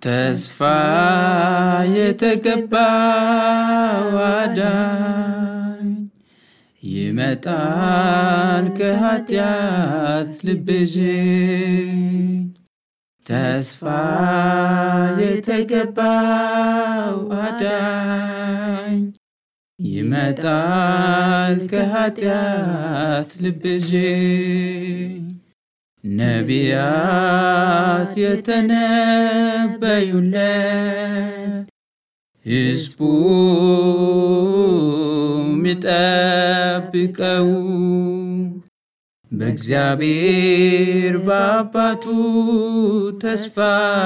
ተስፋ የተገባው አዳኝ ይመጣል ከኃጢአት ልቤዥኝ ተስፋ የተገባው አዳኝ ይመጣል ከኃጢአት ልቤዥኝ ነቢያት የተነበዩለት ሕዝቡ ሚጠብቀው በእግዚአብሔር በአባቱ ተስፋ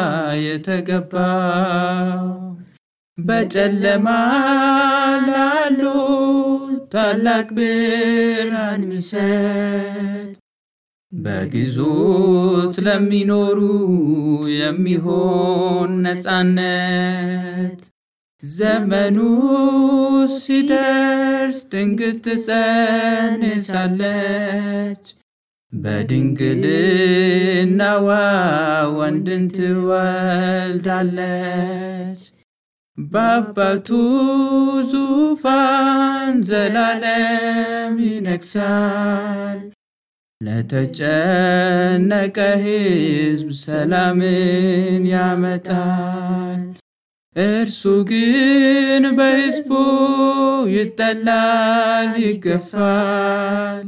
የተገባው በጨለማ ላሉ ታላቅ ብርሃን ሚሰጥ በግዞት ለሚኖሩ የሚሆን ነፃነት ዘመኑ ሲደርስ ድንግል ትጸንሳለች፣ በድንግልናዋ ወንድን ትወልዳለች። በአባቱ ዙፋን ዘላለም ይነግሣል። ለተጨነቀ ሕዝብ ሰላምን ያመጣል። እርሱ ግን በሕዝቡ ይጠላል፣ ይገፋል፣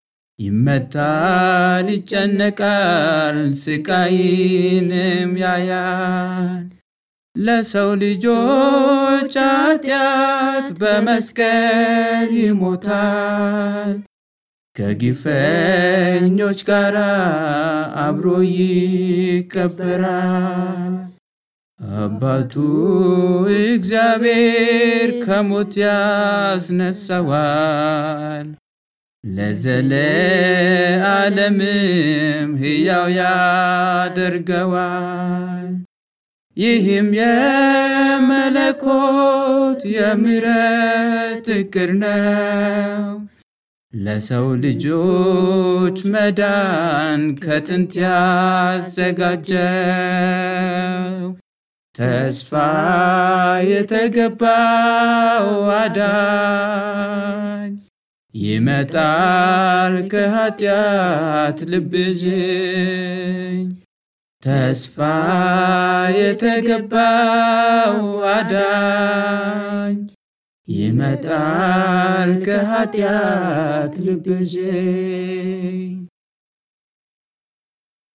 ይመታል፣ ይጨነቃል፣ ስቃይንም ያያል። ለሰው ልጆች ኃጢአት በመስቀል ይሞታል። ከግፈኞች ጋር አብሮ ይቀበራል። አባቱ እግዚአብሔር ከሞት ያስነሳዋል፣ ለዘለዓለምም ሕያው ያደርገዋል። ይህም የመለኮት የምሕረት ዕቅድ ነው። ለሰው ልጆች መዳን ከጥንት ያዘጋጀው ተስፋ የተገባው አዳኝ ይመጣል ከኃጢአት ልብዥኝ ተስፋ የተገባው አዳኝ ይመጣል ከኃጢአት ልብዥኝ